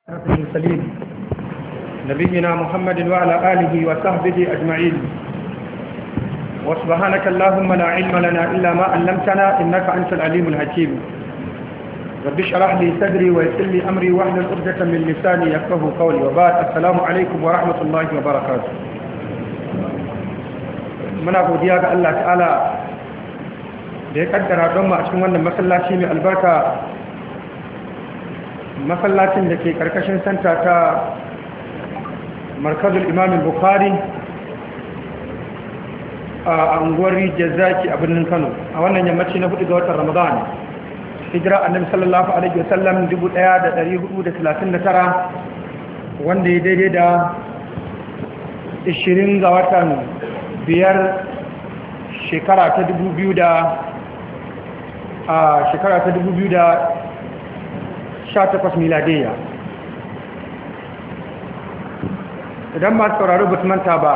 المرسلين نبينا محمد وعلى آله وصحبه أجمعين وسبحانك اللهم لا علم لنا إلا ما علمتنا إنك أنت العليم الحكيم رب اشرح لي صدري ويسر لي أمري واحلل عقدة من لساني يفقهوا قولي وبعد السلام عليكم ورحمة الله وبركاته muna godiya ga Allah ta'ala da ya kaddara don mu a cikin wannan masallaci mai albarka masallacin da ke karkashin santa ta markazul imamin bukari a unguwar rijiyar zaki a birnin kano a wannan yammaci na hudu ga watan ramadan hijira annabi sallallahu alaihi wasallam 1439 wanda ya daidai da 20 ga watan biyar shekara ta 2000 da a shekara ta 2000 18 miladiyya idan masu sauraro ba manta ba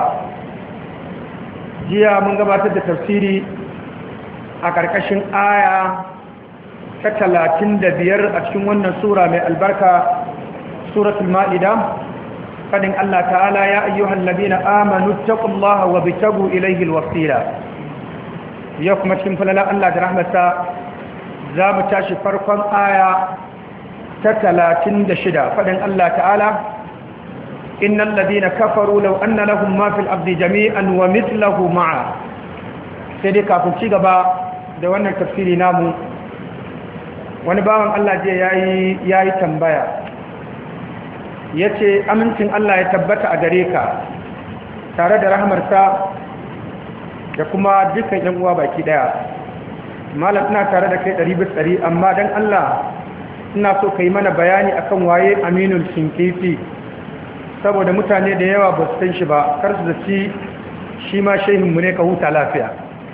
jiya mun gabatar da tafsiri a ƙarƙashin aya ta talatin da biyar a cikin wannan sura mai albarka suratul ma'ida fadin Allah ta'ala ya ayyuhan ladina amanu taqullaha wa bitagu ilayhi alwasila ya kuma cikin falala Allah da rahmata za mu tashi farkon aya ta talatin da shida faɗin Allah ta'ala innan ladina kafaru lau anna lahum ma fil abdi jami'an wa mithlahu ma'a sai dai kafin ci gaba da wannan tafsiri namu wani bawan Allah je yayi yayi tambaya yace amincin Allah ya tabbata a gare ka tare da rahmarsa da kuma dukkan yan uwa baki daya malam ina tare da kai 100 amma dan Allah ina so ka yi mana bayani akan waye aminul shinkifi saboda mutane da yawa ba su san shi ba kar su zaci shi ma shehinmu ne ka huta lafiya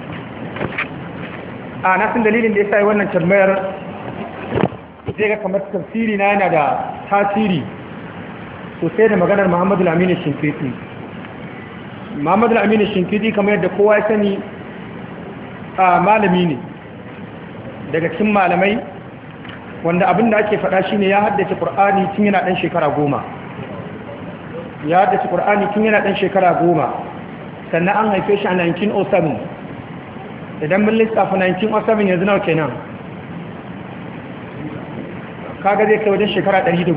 a nasin dalilin da ya sa wannan tambayar zai ga kamar tafsiri na yana da tasiri sosai da maganar muhammadu aminu shinkifi muhammadu aminu shinkifi kamar yadda kowa ya sani a malami ne daga cikin malamai wanda abin da ake faɗa shine ya haddace Qur'ani tun yana ɗan shekara goma ya haddace Qur'ani tun yana ɗan shekara goma sannan an haife shi a 1907 idan mun lissafa 1907 yanzu nawa kenan kaga zai kai wajen shekara 110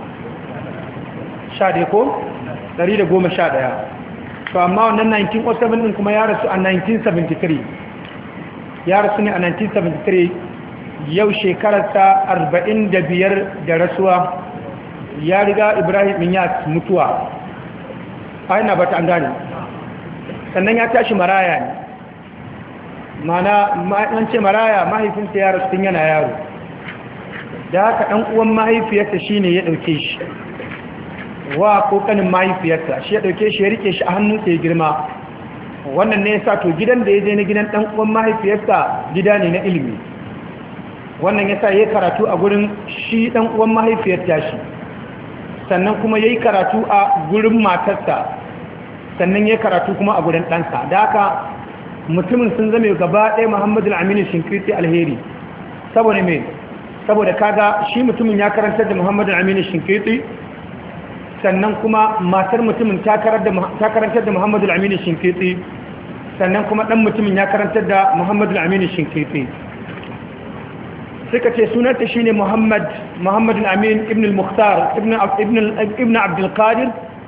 sha dai ko 111 to amma wannan 1907 din kuma ya rasu a 1973 ya rasu ne a 1973 yau shekararsa arba'in da biyar da rasuwa ya riga ibrahim ya mutuwa aina ba ta an gane sannan ya tashi maraya ne mana an ce maraya mahaifinsa ya rasu tun yana yaro da haka ɗan uwan mahaifiyarsa shi ne ya ɗauke shi wa kokanin mahaifiyarsa shi ya ɗauke shi ya rike shi a hannunsa ya girma wannan ne ya sa to gidan da ya je na gidan ɗan uwan mahaifiyarsa gida ne na ilimi wannan ya sa ya yi karatu a gurin shi ɗan uwan mahaifiyar tashi sannan kuma ya yi karatu a gurin matarsa sannan ya yi karatu kuma a gurin ɗansa da haka mutumin sun zame gaba ɗaya muhammadu aminu shinkirti alheri saboda mai saboda kaga shi mutumin ya karantar da muhammadu aminu shinkirti sannan kuma matar mutumin ta karantar da muhammadu aminu shinkirti sannan kuma ɗan mutumin ya karantar da muhammadu aminu shinkirti suka ce sunanta shi ne Muhammad Muhammad Amin ibn al-Mukhtar ibn ibn Abdul Qadir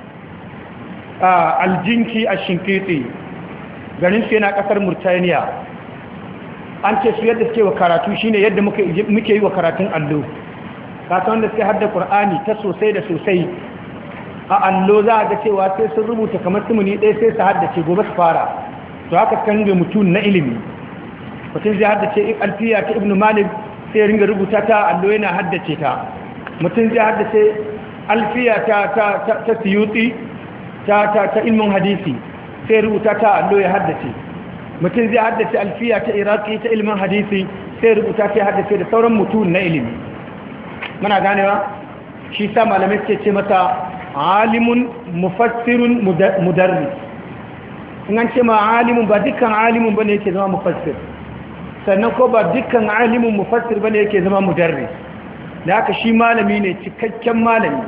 al-Jinki al-Shinkiti garin su yana kasar Murtaniya an ce su yadda suke wa karatu shine yadda muke muke yi wa karatun allo kasa wanda suke hadda Qur'ani ta sosai da sosai a allo za a ga cewa sai sun rubuta kamar sumuni ɗaya sai su haddace gobe su fara to haka kan ga mutum na ilimi mutum zai haddace alfiya ta ibn Malik sai ringa rubuta ta allo yana haddace ta mutum zai haddace alfiya ta ta ta siyuti ta ta ta ilmin hadisi sai rubuta ta allo ya haddace mutum zai haddace alfiya ta iraki ta ilmin hadisi sai rubuta ta haddace da sauran mutum na ilimi muna ganewa shi sa malamai suke ce mata alimun mufassirun mudarris in an ce ma alimun ba dukkan alimun bane yake zama mufassir sannan ko ba dukkan alimin mufassir bane yake zama mudarris da haka shi malami ne cikakken malami